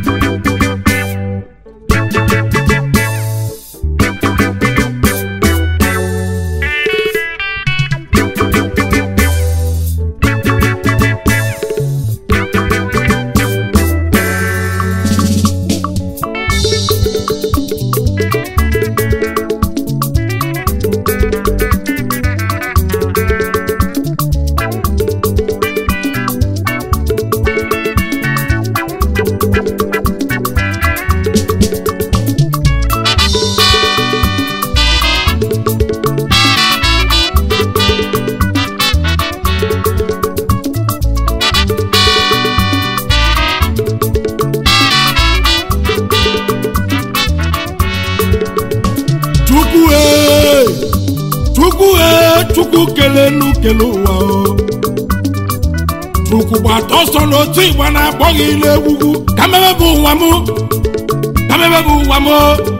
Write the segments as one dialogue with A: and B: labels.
A: chukwu ee chukwu ee chukwu kelenu kele ụwa o chukwu gbata ọsọ n'otu igba na-akpọ gị ile egwugwu ka mebe bụ ụwa m ka mebe bụ ụwa m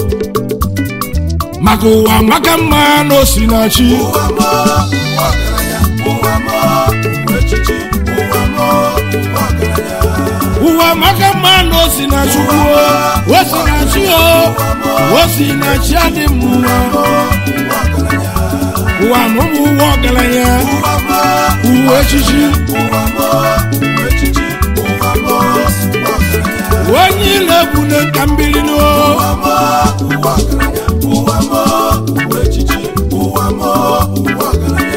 A: maka ụwa maka mma na osinachi
B: ụwa m ụwa ọgaranya ụwa m ụwa echichi ụwa m ụwa ọgaranya
A: ụwa maka mma na osinachi kwuo osinachi o osinachi adị m mma
B: ụwa ọgaranya
A: ụwa m bụ ụwa ọgaranya
B: ụwa m
A: uwe echichi
B: ụwa m ụwa echichi ụwa m ụwa ọgaranya
A: onye ile ebune nka mbili n'o
B: ụwa m ụwa ọgaranya ụwa m ụwa echichi ụwa m ụwa ọgaranya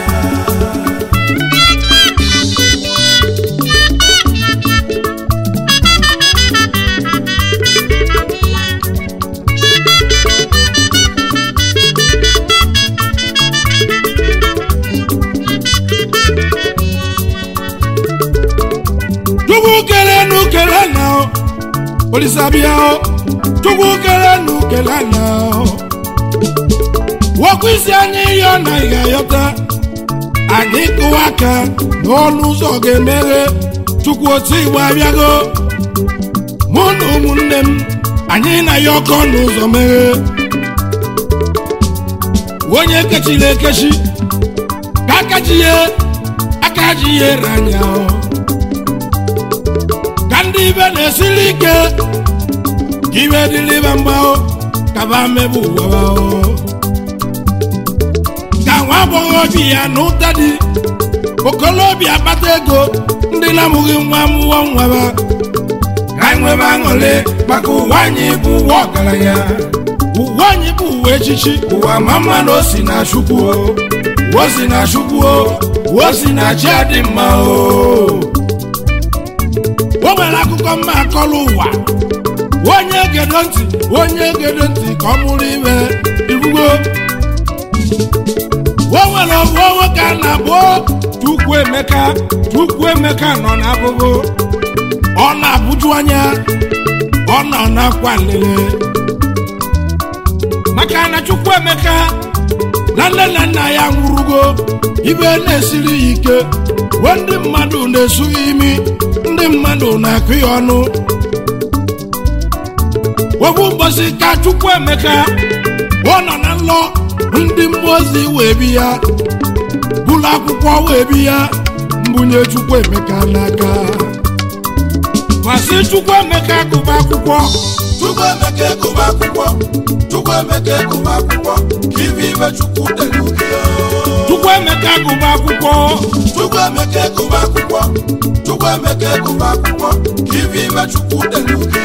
A: chukwu kele nu kele na o olisabia o chukwu kele nu kele na o wọkụ isi anyị ihe ọ na ị ga-ayọta anyị kụwa aka n'ọnụ ụzọ ga-emeghe chukwu otu igbo abịago mụ na ụmụnne m anyị na ya ọkọ n'ụzọ meghe onye kechiri ekechi ka aka ji ya aka ji ya ere anya o ka ndị ibe na-esiri ike ka ibe dịrịba mgbao ka ba mebe ụwa o ka nwa agbọghọbịa ya na ụta dị okolobịa akpata ego ndị na-amụghị nwa mụọ nwaba ka anyị nwebe aṅụrị maka ụwa anyị bụ ụwa ọgaranya ụwa anyị bụ ụwa echichi ụwa ma mma na o si na chukwu o o si na chukwu o o si na chi adị mma o o nwere akụkọ mma akọrọ ụwa onye gedo ntị onye gedo ntị ka ọ mụrụ ime ibugo o nwere ọbụ nwoke a na-abụ chukwu emeka chukwu emeka nọ n'abụbụ ọ na-abụju anya ọ nọ n'akwa nlele maka na chukwu emeka na nne na nna ya nwụrụgo ibe na-esiri ya ike we ndị mmadụ na-esughị imi ndị mmadụ na-akụ ya ọnụ webụ ụbọchị ka chukwu emeka ọ nọ na nlọ ndị mmụọ ozi wee bi ya bụrụ akwụkwọ wee bi ya mbunye chukwu emeka n'aka masị chukwu emeka gụba akwụkwọ
B: chukwu emeka egụba akwụkwọ chukwu emeka egụba akwụkwọ ka ibe ibe chukwu dere uke
A: chukwu emeka gụba akwụkwọ
B: chukwu emeka egụba akwụkwọ chukwu emeka egụba akwụkwọ ka ibe ibe chukwu dere uke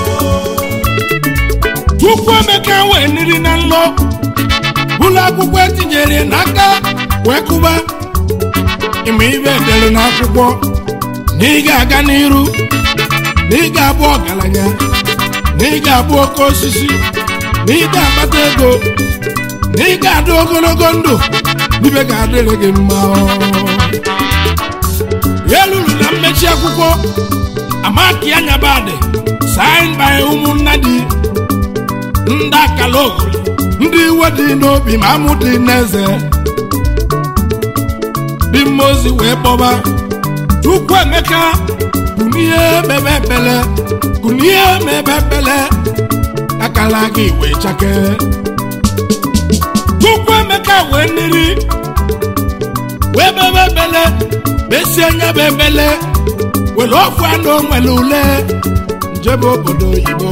A: chukwu emeka wee niri na nlọ bụrụ akwụkwọ etinyere n'aka wee kụba ịma ibe edere n'akwụkwọ na ị ga-aga n'iru na ị ga-abụ ọgaranya na ị ga-abụ oke osisi na ị ga-akpata ego na ị ga-adị ogologo ndụ ibe ga-adịrị gị mma ya luru na mmechi akwụkwọ amaki anyabadị sign by ụmụnna dị ndị akala ogolo ndị iwe dị n'obi ma amụ dị n'eze dị mmozi wee kpọba chukwu emeka kunie mebe ekpele kunie mebe ekpele akala gị wee chake chukwu emeka wee niri wee bebe ekpele besie nya bụ ekpele were ofu anụ nwere ule jebe obodo oyibo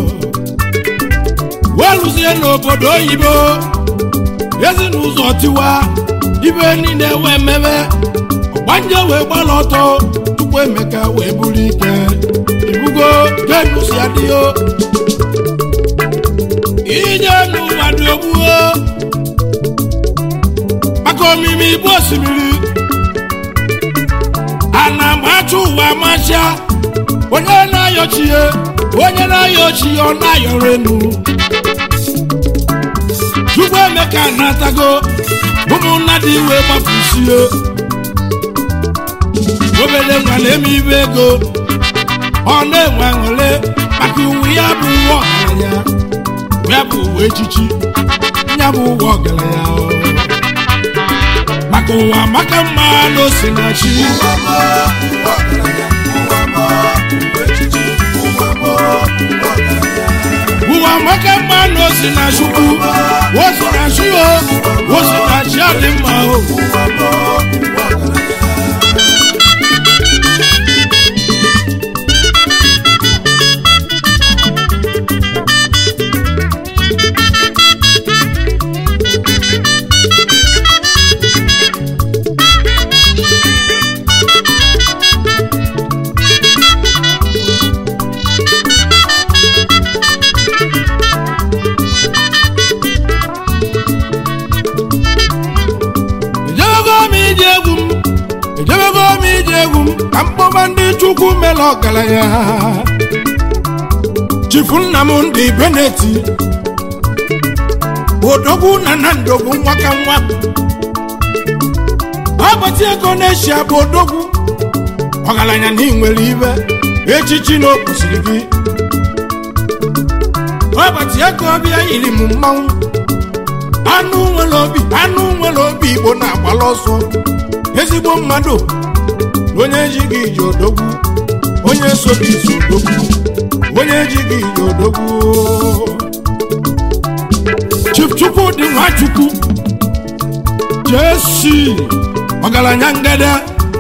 A: weluzie n'obodo oyibo ezinụzọ tiwa ibe niile wee mebe ọgbanje wee gbala ọtọ tupu emeka wee buru ike ibugo genusi adịghị ije n'ụwa dị ogbuo maka omimi igbo osimiri a na-amacha ụwa amacha onye na-ayọchi ya onye na-ayọchi ya ọ na-ayọrọ enu chukwu emeka natago ụmụnna dị iwe gbafusie obere nwa na-eme ibe ego ọ na-enwe aṅụrị maka uwe ya bụ uwe ọgaranya ya bụ uwe echichi ya bụ uwe ọgaranya maka ụwa maka mma na ose na chi
B: ụwa mọ ụwa ọgaranya ụwa mọ ụwa echichi ụwa mọ ụwa ọgaranya
A: ụwa maka mma na ose na chukwu ose na chi o ose na chi adị mma o
B: ụwa mọ ụwa ọgaranya
A: ejebego m ije egwu m ejebego m ije egwu m ka mkpọba ndị chukwu mere ọgaranya chifu nna m ndị beneti odogwu na na ndogwu nwa ka nwa agbati ego na-eshia bụ odogwu ọgaranya na ị nwere ibe echichi na o kwesịrị gị agbati ego ọbịa yiri m mmanwụ anụ nwere obi anụ nwere obi igbo na-agbala ọsọ ezigbo mmadụ na onye ejighị ije odogwu onye so gị ije odogwu onye ejighị ije odogwu Chief Chukwudị Nwachukwu jesi ọgaranya ngede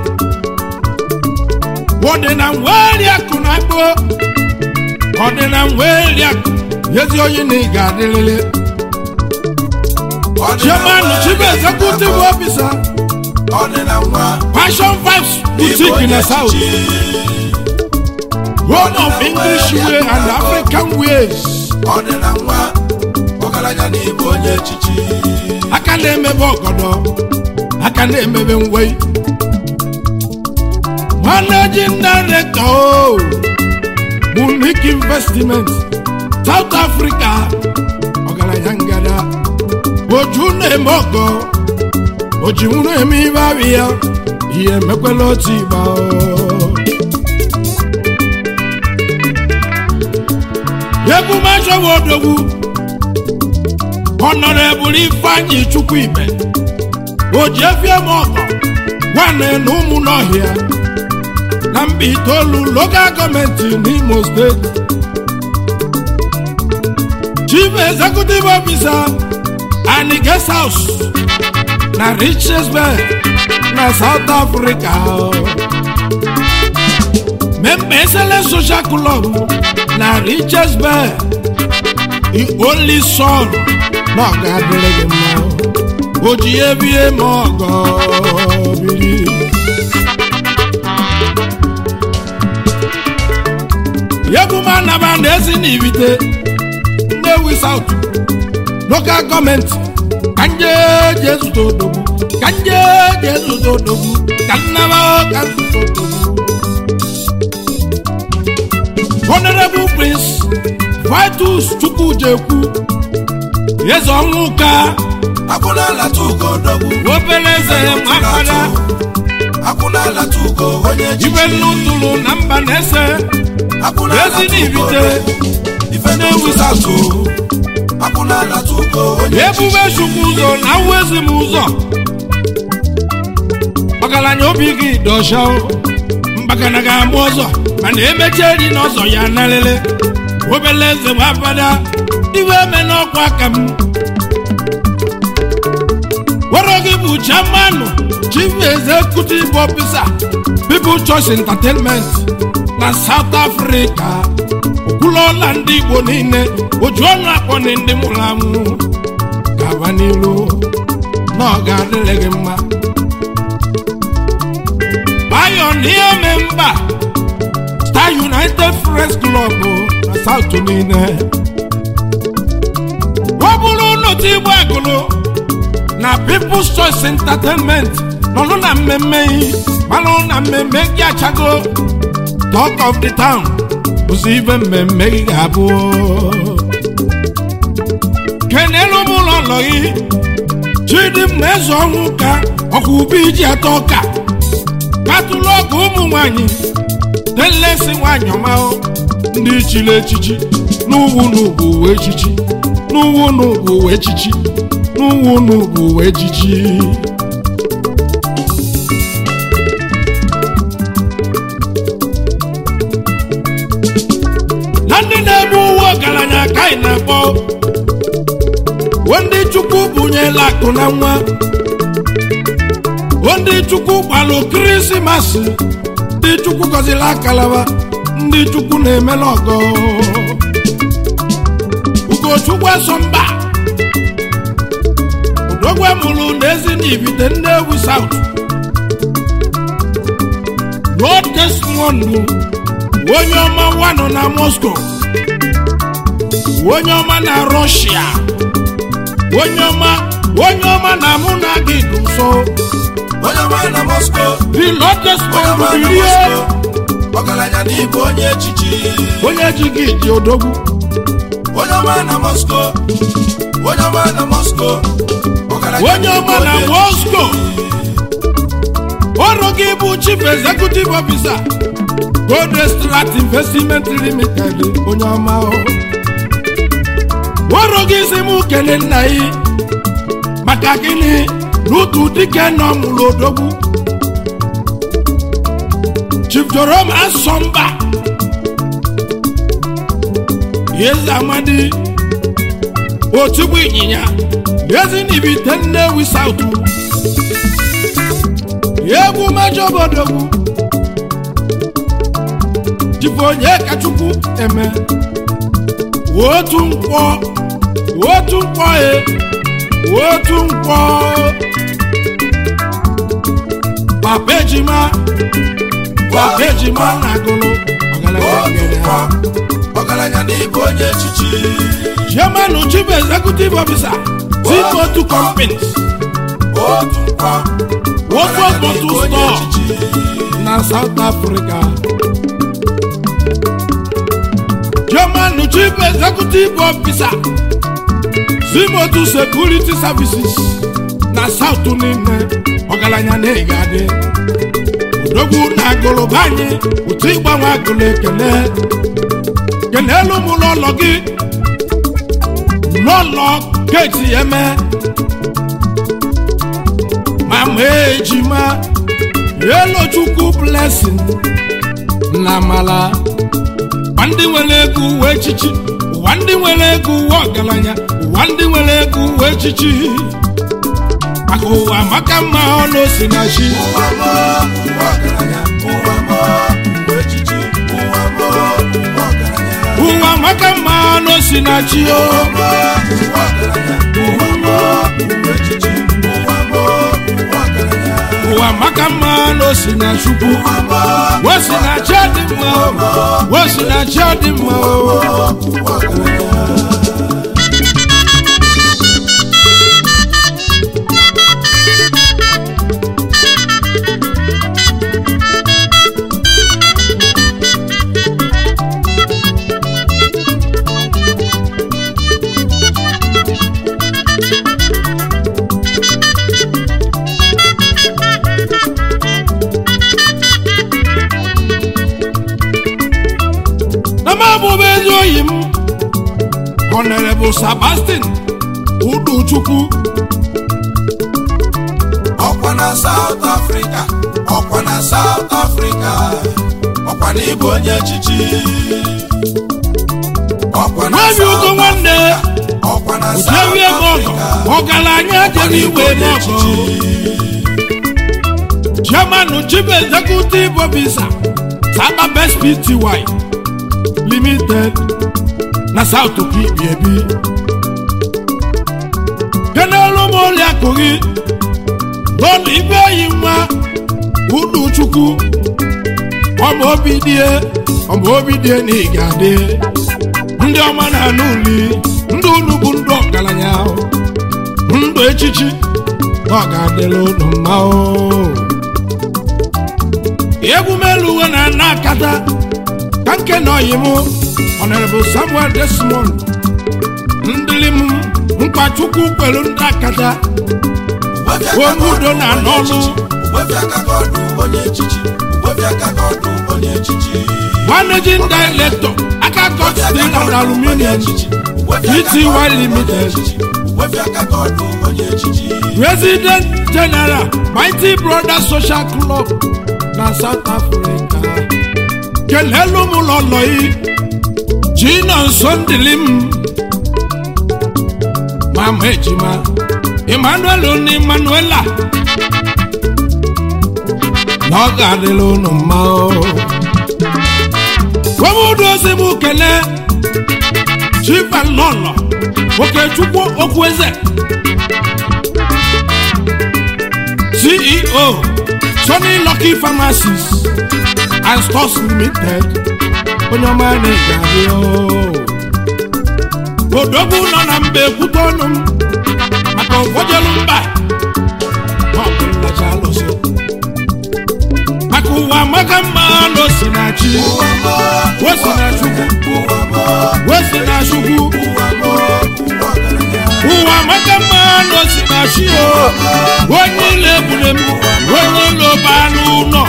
A: ọdịna nweri akụ na agbo ọdịna nweri akụ yezi onye na ị ga-adịrịrị chairman chief executive officer
B: ọdịna nwa
A: passion vibes boutique in the south home of english way and african ways
B: ọdịna nwa ọgaranya na ịbụ onye echichi
A: aka na-emebe ọgọdọ aka na-emebe ngwei managing director o unique investment south africa ọgaranya ngada oju na-eme ọgọ oji nwụrụ eme ibe abịa ya ihe emekwela otu igba o. egwu mashawa odogwu honorable ifeanyi chukwu ibe oji efie m ọgọ nwanne na ụmụ n'ọhịa na mba itoolu local gọọmenti n'imo steeti chief executive officer and guest house na richesburg na south africa member excellence social club na richesburg the only son na ọ ga-adịrị gị mma o ji ebie ma ọgọ biri yeguma naba na ezi n'ibite nnewi south local gọọmenti ka nje je zụta odogwu ka nje je zụta odogwu ka nnaba ka zụta odogwu honorable prince vitus chukwujekwu eze ọnwụ ka
B: akwụna alata ugo odogwu
A: obere eze mafada
B: akwụna alata ugo onye
A: ibe
B: echichi
A: nnu tụrụ na mba na-ese
B: akwụna
A: ezi
B: alata ugo
A: n'ibite
B: odogwu ife na-ewu satụ akwụna alata ugo onye
A: ebube chukwu ụzọ na wezi m ụzọ ọgaranya obi gị dọcha mgbakana ga-agba ọzọ mana emecha eri n'ọzọ ya narịrị obele eze nwabada iwe eme n'ọkwa aka m were gị bụ chairman chief executive officer people choice entertainment na South Africa okwulọla ndị Igbo niile oju ọnụ akpọni ndị mụrụ amụ gaba n'ilu na ọ ga-adịrị gị mma Pioneer member Star United Friends Club na South niile ọ bụrụ n'otu igbo agụlụ na People's Choice Entertainment nọnụ na mmemme yi manụ na mmemme gị achago Talk of the Town bụzi ibe mmemme gị ga-abụ kenelu m ụlọ ụlọ gị Chidimma eze ọnwụ ka ọkwa ubi ji atọ ọka katụlụ ọgụ ụmụ nwanyị delesi nwanyị ọma ndị chiri echichi n'ugwu n'ugwu uwe echichi n'ugwu n'ugwu uwe echichi n'ugwu n'ugwu uwe echichi na ndị na-eme uwe ọgaranya ka anyị na-akpọ wo ndị chukwu bunyela akụ na nwa wo ndị chukwu gbalụ kirisimasi ndị chukwu gọziri akalaba ndị chukwu na-emela ọgọ ugochukwu asọmba odogwe mụrụ n'ezi na ibite Nnewi South Lord Desmond onye ọma wanọ na Moscow onye ọma na Russia onye ọma onye ọma na mụ na gị dị nso
B: onye ọma na Moscow
A: the Lord
B: onye
A: Desmond
B: ọma na
A: bilie
B: Moscow ọgaranya n'igwe onye echichi
A: onye ji gị dị odogwu
B: onye ọma na Moscow onye ọma na Moscow ọgaranya
A: onye ọma
B: n'igwe
A: na
B: onye
A: Moscow ọrụ gị bụ chief executive officer Gold Strat Investment Limited onye ọma o. ọrụ gị si m kele nna gị maka gịnị n'otu dike nọ mụrụ odogwu Chief Jerome Asọmba Eze Amadi otigbu ịnyịnya ezi n'ibite Nnewi South egwu mejọ obodogwu jibu onye kachukwu eme otu nkwọ otu nkwọ e otu nkwọ papa ejima papa ejima na agụlụ ọgaranya nyere
B: otu
A: ha
B: nkwa ọgaranya n'igwe onye echichi
A: chairman chief executive officer Timotu companies
B: otu nkwa
A: Wofu
B: ọgaranya
A: Bottle
B: n'igwe onye
A: Store.
B: echichi
A: na South Africa. German Chief Executive Officer Zimotu Security Services na South niile ọgaranya na-ege adị odogwu na agụlụba anyị otu ịgbanwe agụlụ ekele kenelu m n'ụlọ gị n'ụlọ keti eme ma ma ejima elochukwu blessing na amala ụwa ndị nwere ego uwe echichi ụwa ndị nwere ego uwe ọgaranya ụwa ndị nwere ego uwe echichi maka ụwa maka mma ọnụ osi na chi
B: ụwa mọ ụwa ọgaranya ụwa mọ ụwa echichi ụwa mọ ụwa ọgaranya
A: ụwa maka mma ọnụ osi na chi o
B: ụwa mọ ụwa ọgaranya ụwa mọ ụwa echichi ụwa mọ ụwa ọgaranya
A: ụwa maka mma ọnụ osi na chukwu
B: ụwa mọ
A: wosi na chi dị mma o wosi na chi dị mma o
B: ụwa ọgaranya
A: na m abụbụ ezi oyi m Honorable Sebastian Uduchukwu
B: ọkwa na South Africa ọkwa na South Africa ọkwa na ịbụ onye echichi ọkwa na
A: nwabi
B: South
A: ugo nwanne
B: ọkwa na South
A: jewie m ọgọ
B: Africa
A: ọgaranya
B: ọkwa na
A: jere
B: ịbụ
A: igwe
B: onye
A: n'ọgọ
B: echichi
A: chairman chief executive officer saba best pty limited na south okpi ebi kenelu m oliakụ gị n'ọnụ ibe oyi nwa unu chukwu ọma obi die ọma obi die na ị ga-adị ndị ọma na-anụ uli ndị unu bụ ndị ọgaranya ndụ echichi na ọ ga-adịla unu mma o egwu melu uwe na ana akata ka nke na ọyị m honorable samuel desmond ndịlim mkpachukwu kwelu ndị akata onye udo na n'ọlụ
B: onye echichi ugbobi aka ka ọdụ onye echichi
A: managing director akakọ steel and aluminium pty limited
B: ugbobi aka ka ọdụ onye echichi
A: president general mighty brothers social club na south africa kelelu m lọlọ yi jina nso ndịli m mama ejima emmanuel na emmanuela na ọ ga-adịla unu mma o omudu ozi m kele chifa lọlọ okechukwu okwueze ceo sony lucky pharmacies and stores limited onye ọma na-eji abịa odogwu nọ na mba ekwute ọnụ m maka ụfọdụelu mba na ọ bụ nlacha alụsị maka ụwa maka mma n'osi na chi osi na chukwu osi na chukwu ụwa maka mma n'osi na chi o onye ile egbule m onye ile ọba n'ụlọ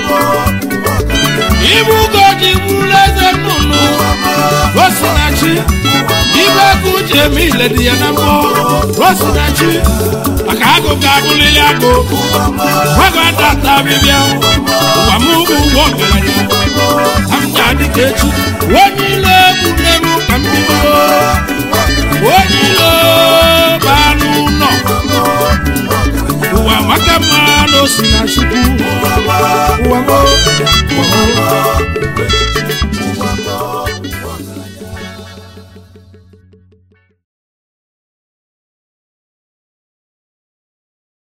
A: ibu ugo ji bụrụ eze nnụnụ osi na chi ibe ego uche eme ile dị ya na mmụọ osi na chi maka agụ ga-abụlili agụ gwago atata bịbịa ụwa m bụ ụgwọ ọgaranya ka m ga-adị ka echi onye